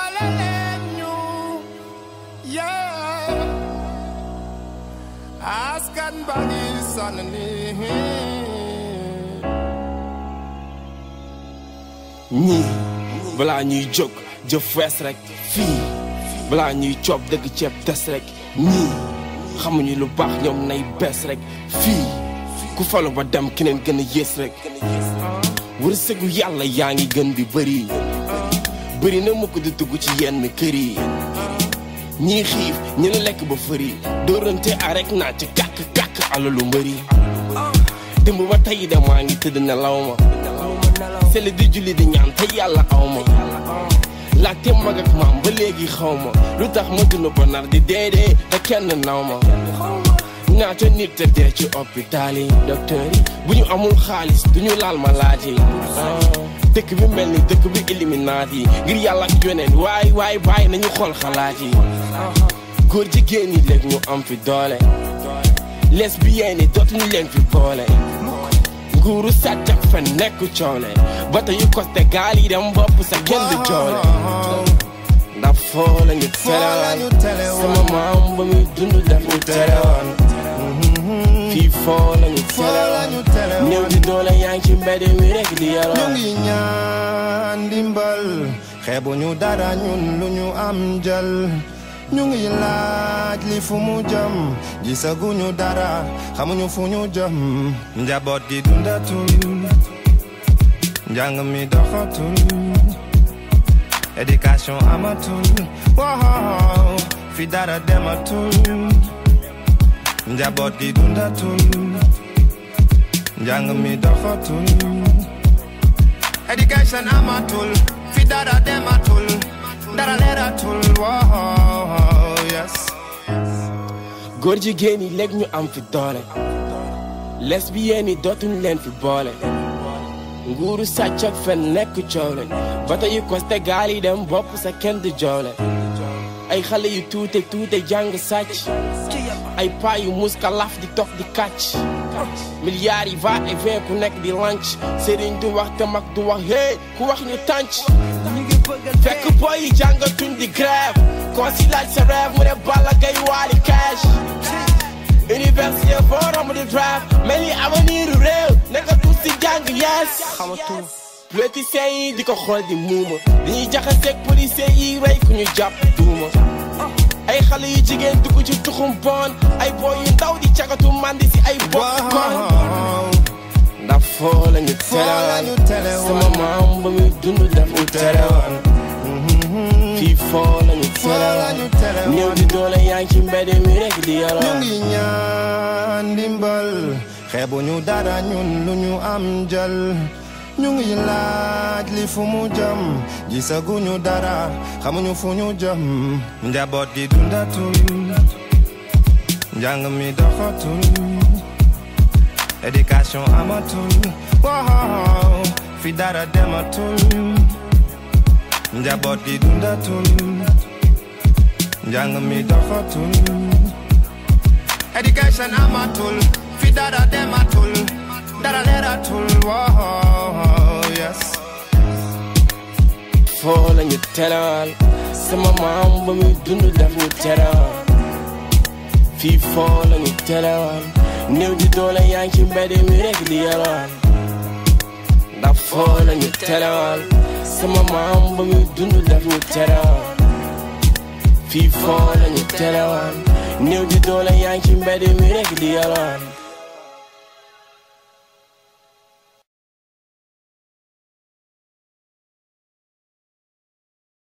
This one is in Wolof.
dimbale leen ñu yeah askan ba ngi sonn nii ñii balaa ñuy jóg jëf wees rek fii balaa ñuy coob dëgg ceeb des rek ñii xamuñu lu baax ñoom nay bees rek fii ku falu ba dem keneen gën a yées rek wërsëgu yàlla yaa ngi gën di bëri bëri na mu ko di dugg ci yenn kër yi ñii xiif ñi la lekk ba fëri dóorante a rek naa ci kàkk kàkk alalu mbëri démb ba tey de maa ngi tëdd nelaw ma seli di julli di ñaan te yàlla aw ma laajte mag ak maam ba léegi xaw ma lu tax ma dund ba nar di deedee te kenn naw ma ñaata nit te dee ci hôpital yi docteur yi bu ñu amul xaalis du ñu laal malade yi dëkk bi mel ni dëkk bi illuminati yi ngir yàlla ak yoneen waay waay bàyyi nañu xool xalaat yi góor jigéen yi léegi ñu am fi doole lesbiennes yi dootuñu leen fi boole nguuru sàcc ak fen nekk coole bata yu koste gaal yi dem bopp sa kenn du joole ndax foo la ñu terewoon sama maam ba muy dund daf ñu terewoon fii foo la ñu terewoon néew di doole yaa ngi ci mbedd mi rek di ñu yalwaan ngi ñaan ndimbal xeebu ñu dara ñun lu ñu am jël ñu ngi laaj li fu mu jëm gisaguñu dara xamuñu fu ñu jëm njaboot gi dundatul njàng mi doxatul éducation amatul waaw fi dara dematul njaboot gi dundatul njàng mi doxatul Education amatul, fi dara dematul, dara leeratul, wow, yes. góor jigéen yi léegi ñu am fi doole lesbiennes yi dootuñu leen fi boole nguuru sàcc ak fen nekk coole bata yu koste gaal yi dem bopp sa kenn du joole ay xale yu tuute tuute jàng sàcc ay paa yu muska laf di toog di kàcc milliards yi va et vient ku nekk di lanc sëriñ du wax te mag du wax hé ku wax ñu tànc fekk boy yi jàngatuñ di grève koo si laaj sa rêve mu ne Balla Gaye Wally Cash université boo romb di drive mel ni avenir u réew nekkatu si jàng yees xamatul politiciens yi di ko xool di muuma dañuy jaxaseeg policiers yi rey ku ñu jàpp duuma ay xale yu jigéen dugg ci tuxum bon ay booy yu ndaw di cagatu mandi si ay bokk kon Wow, ndax foo la ñu la ñu terewoon terewoon. sama maam ba muy dund daf ñu terewoon fii foo la ñu la ñu terewoon terewoon. néew di doole yaa ngi ci mbedd mi rek di ñu yalwaan ngi ñaan ndimbal, xeebu ñu dara ñun lu ñu am jël. ñu ngi laaj li fu mu jëm gisaguñu dara xamuñu fu ñu jëm njaboot gi dundatul njàng mi doxatul éducation amatul waaw fi dara dematul njaboot gi dundatul njàng mi doxatul éducation amatul fi dara dematul dara leeratul waaw yes foo la ñu terewoon sama maam ba muy dund daf ñu terewoon fii foo la ñu terewoon néew di doole yaa ngi ci mbedd mi rek di yalwaan ndax foo la ñu terewoon sama maam ba muy dund daf ñu terewoon fii foo la ñu terewoon néew di doole yaa ngi ci mbedd mi rek di yalwaan